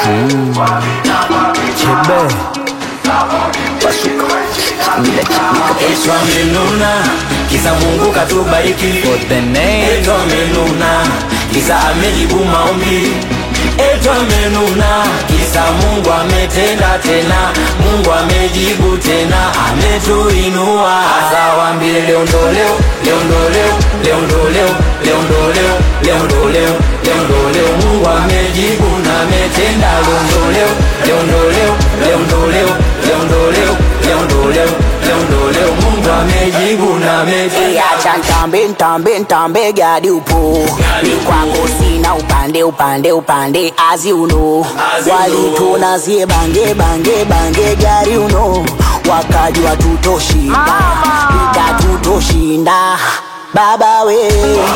Chebe Pasuka Eshwa amenuna kisa Mungu katubariki For the name Eto amenuna kisa amejibu maombi Eto amenuna kisa Mungu ametenda tena Mungu amejibu tena ametuinua Asa wambie leo ndo leo leo ndo leo leo ndo leo leo ndo leo leo ndo leo leo ndo leo Mungu amejibu na ametenda leo ndo leo leo ndo leo leo ndo leo leo ndo leo leo ndo leo leo ndo leo Mungu amejibu na ametenda Acha ntambe ntambe ntambe gadi upo ni kwako sina upande upande upande as you know As you walituna zie bange bange bange gari uno wakajua tutoshinda ita tutoshinda baba we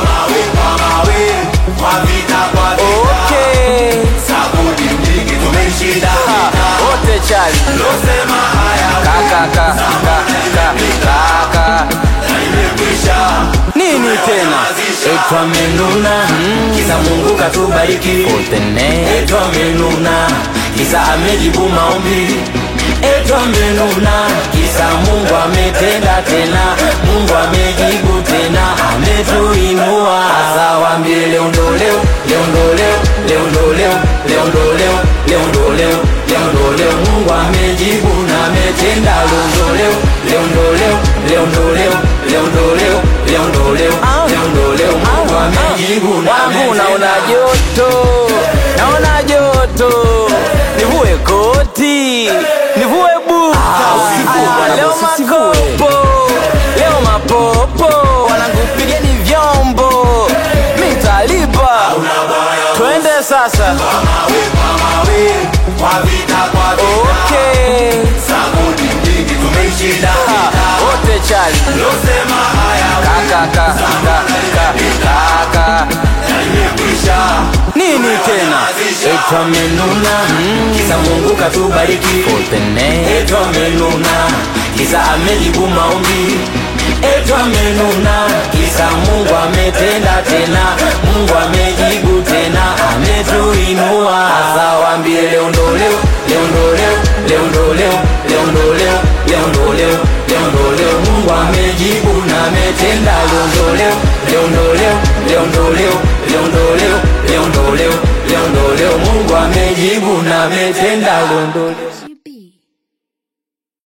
Okay Wote chali Kaka kaka kaka kaka Nini tena Eto amenuna kisa Mungu katubariki For the name Eto amenuna kisa amejibu maombi Eto amenuna kisa Mungu ametenda tena Mungu amejibu tena ametuinua Asa wambie leo ndo leo leo ndo leo leo ndo leo leo ndo leo leo ndo leo leo ndo leo Mungu amejibu na ametenda leo ndo leo leo ndo leo leo ndo leo leo ndo leo leo ndo leo leo ndo leo Mungu amejibu na Wangu ametenda naona joto Naona joto Nivue koti Nivue buta usivue bwana, Leo boss, usivue. makopo Leo mapopo Wanangu pigeni vyombo Mitalipa Twende sasa Okay Ha, Wote chali Kaka kaka kaka kaka Nini tena Eto amenuna kisa Mungu katubariki For the name Eto amenuna kisa amejibu maombi Eto amenuna kisa Mungu ametenda tena Mungu amejibu tena ametuinua Asa wambie leo ndo leo leo ndo leo leo ndo leo leo ndo leo leo ndo leo leo ndo leo Mungu amejibu na ametenda leo ndo leo leo ndo leo leo ndo leo leo ndo leo leo ndo leo leo ndo leo Mungu amejibu na ametenda leo ndo leo